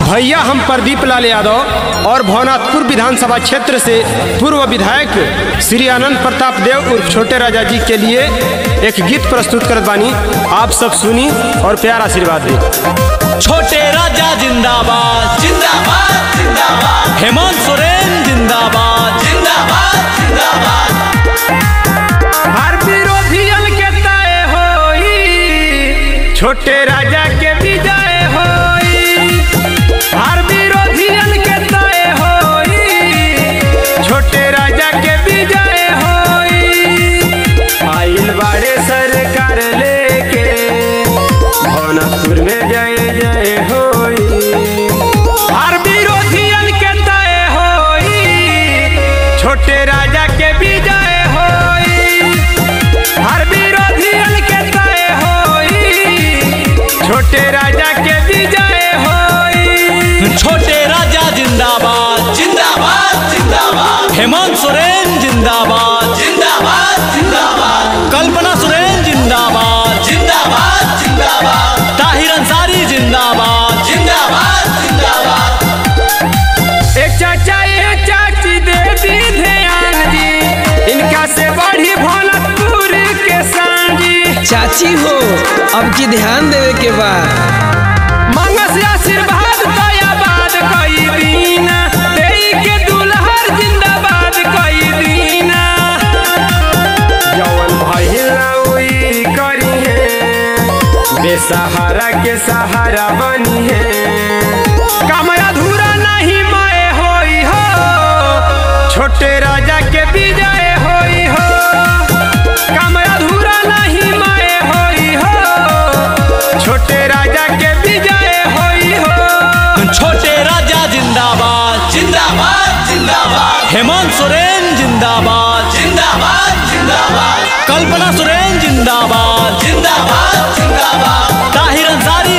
भैया हम प्रदीप लाल यादव और भवनाथपुर विधानसभा क्षेत्र से पूर्व विधायक श्री आनंद प्रताप देव उर्फ छोटे राजा जी के लिए एक गीत प्रस्तुत करत बानी आप सब सुनी और प्यार आशीर्वाद दी छोटे राजा जिंदाबाद जिंदाबाद जिंदाबाद हेमंत सोरेन जिंदाबाद जिंदाबाद जिंदाबाद हर विरोधियन के तय होई छोटे राजा के विजय होई हर विरोधियन के तय होई छोटे राजा के विजय होई आइल बाड़े सरकार लेके भवनपुर में जय जय होई हर विरोधियन के तय होई छोटे राजा के विजय होई हर विरोधियन के तय होई छोटे राजा के विजय होई छोटे राजा जिंदाबाद जिंदाबाद जिंदाबाद हेमंत सोरेन जिंदाबाद जिंदाबाद जिंदाबाद कल्पना सोरेन जिंदाबाद जिंदाबाद जिंदाबाद ताहिर अंसारी जिंदाबाद जिंदाबाद जिंदाबाद एक चाचा एक चाची दे दी ध्यान जी इनका से बढ़ी भोलपुर के सांजी चाची हो अब की ध्यान देवे के बा मंगस आशीर्वाद दयाबाद कई दीना देई के दुल्हर जिंदाबाद कई दीना जवन भइला उई करी है बेसहारा के सहारा बनी है काम अधूरा नहीं मय होई हो छोटे राजा के विजय होई हो काम अधूरा नहीं मय होई हो छोटे राजा के विजय होई हो छोटे राजा जिंदाबाद जिंदाबाद जिंदाबाद हेमंत सोरेन जिंदाबाद जिंदाबाद जिंदाबाद कल्पना सोरेन जिंदाबाद जिंदाबाद जिंदाबाद ताहिर अंसारी